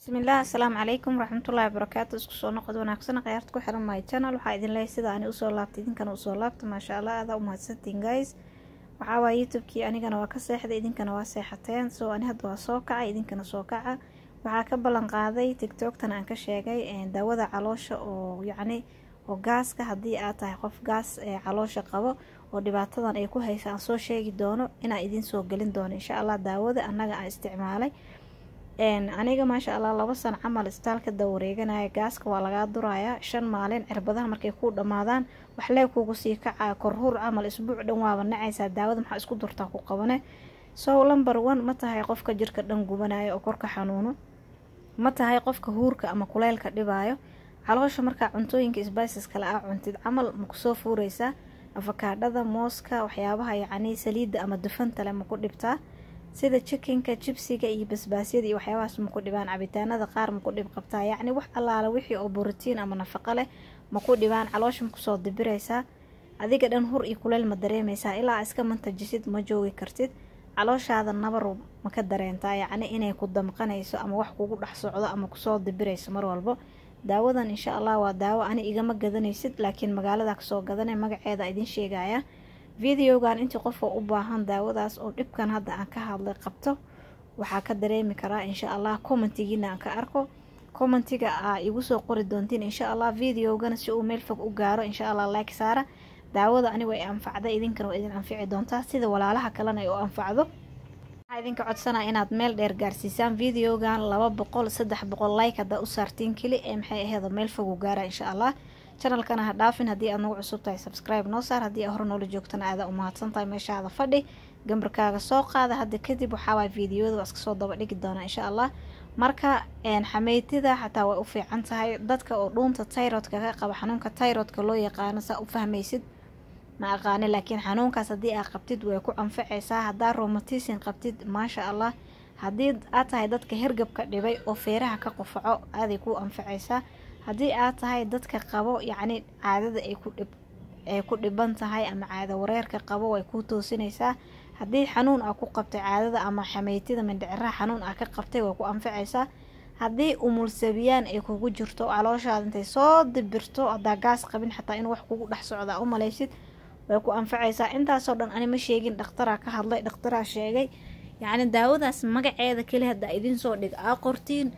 bismillaah asalaamu calaykum waraxmatullaahi wabarakaatu isku soo noqod wanaagsan khayaarta ku xiran my channel waxaa idin leeyahay sida ani usoo laabtay idinkana usoo laabta maasha allah adaa u mahadsantiin guys waxaa waaya youtubekii anigana waa ka seexday idinkana waa seexateen so ani hadda waa soo kacay idinkana soo kaca waxaa ka ballan qaaday tiktoktan aan ka sheegay daawada caloosha oo yacni oo gaaska haddii aad tahay qof gaas ee caloosha qabo oo dhibaatadan ay ku haysa aan soo sheegi doono inaan idiin soo gelin doono insha allah daawada annaga aan isticmaalay aniga maasha allah laba sano camal istaalka dawareeganaya gaaska waa lagaa durayaa shan maalin cirbadaha markay kuu dhammaadaan waxlee kugu sii kacaa korhuur camal isbuuc dhan waaba nacaysaa daawada maxaa isku durtaa ku qabane so lumber one ma tahay qofka jirka dhan gubanaya oo korka xanuuno ma tahay qofka huurka ama kuleylka dhibaayo caloosha markaa cuntooyinka sbices kale aa cuntid camal ma kusoo fuureysaa afakaadhada mooska waxyaabaha yacni saliidda ama dufantale ma ku dhibtaa sida jikinka jibsiga iyo basbaasyada iyo waxyaabahaas maku dhibaan cabitaanada qaar maku dhib qabtaa yacni wax allaala wixii oo borotiin ama nafaqo leh maku dhibaan caloosha makusoo dibiraysaa adiga dhan hur iyo kuleyl ma dareemaysaa ilaa iska mantajisid ma joogi kartid calooshaada nabar maka dareentaa yacni inay ku damqanayso ama wax kugu dhex socdo ama kusoo dibirayso mar walbo daawadan insha allah waa daawo ani igama gadanaysid laakiin magaalada kasoo gadanay magaceeda idiin sheegaya videogan intii qofka u baahan daawadaas oo dhibkan hadda aan ka hadlay qabto waxaa ka dareemi karaa insha allah commentigiina aan ka arko commentiga aa igu soo qori doontiin insha allah videogana si uu meel fog u gaaro insha allah like saara daawada anigu ay anfacday idinkana waa idin anfici doontaa sida walaalaha kalena ay u anfacdo waxaa idinka codsanaa inaad meel dheer gaarsiisaan videogan laba boqol saddex boqol like haddaa u saartiin keli ee maxay aheeda meel fog u gaara insha allah channelkana ha dhaafin haddii aad nagu cusub tahay subscribe noo saar haddii aa hore noola joogtana aadaa u mahadsan tahay meeshaada fadhi gambarkaaga soo qaada hadda kadib waxaawaay videoyada waa iska soo daba dhigi doonaa insha allah marka xameytida xataa way u fiican tahay dadka oo dhuunta tayrodka ka qaba xanuunka tayrodka loo yaqaano saa u fahmaysid ma aqaani laakiin xanuunkaas haddii aa qabtid way ku anfacaysaa haddaa romatism qabtid maasha allah haddii aad tahay dadka hergabka dhibay oo feeraha ka qufaco aaday ku anfacaysaa haddii aad tahay dadka qabo yacni caadada ay ku dhib ay ku dhiban tahay ama caada wareerka qabo way kuu toosinaysaa haddii xanuun aa ku qabtay caadada ama xameytida mindhiciraha xanuun aa ka qabtay way ku anfacaysaa haddii umulsabiyaan ay kugu jirto calooshaada intay soo dibirto haddaa gaas qabin xataa in wax kugu dhex socdaa u malaysid way ku anfacaysaa intaasoo dhan ani ma sheegin dhakhtaraa ka hadlay dhakhtaraa sheegay yacni daawadaas magaceeda keli haddaa idiin soo dhig aa qortiin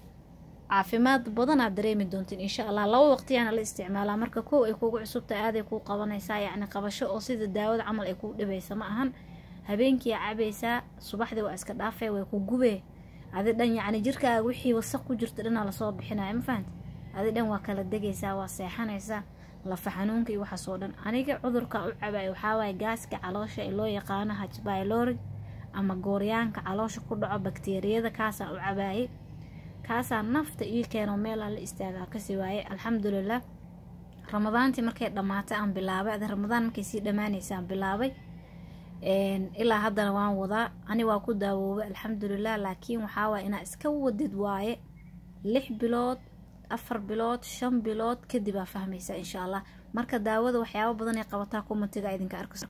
caafimaad badan aad dareemi doontiin insha allah laba waqtiyaana la isticmaalaa marka kow ay kugu cusubta aaday kuu qabanaysaa yacni qabasho oo sida daawada camal ay kuu dhibaysa ma ahan habeenkii aa cabaysaa subaxdii waa iska dhaafee way ku gubee adi dhan yacni jirkaaga wixii wasaq ku jirta dhanaa lasoo bixinaya ma fahamti adi dhan waa kala degaysaa waa seexanaysaa lafa xanuunka iyo waxaasoo dhan aniga cudurka u cabaay waxaawaay gaaska caloosha ee loo yaqaano hajbaylorij ama gooryaanka caloosha ku dhaco bakteeriyada kaasaa u cabaayay kaasaa nafta ii keeno meelaa la istaagaa kasi waaye alxamdulilah ramadaantii markay dhammaatay aan bilaabay adi ramadaan markay sii dhammaanaysa aan bilaabay ilaa haddana waan wadaa ani waa ku daawoobay alxamdulilah laakiin waxaawaay inaa iska wadid waaye lix bilood afar bilood shan bilood kadib aa fahmaysa insha allah marka daawada waxyaabo badan ay qabataa kumatiga idinka arkas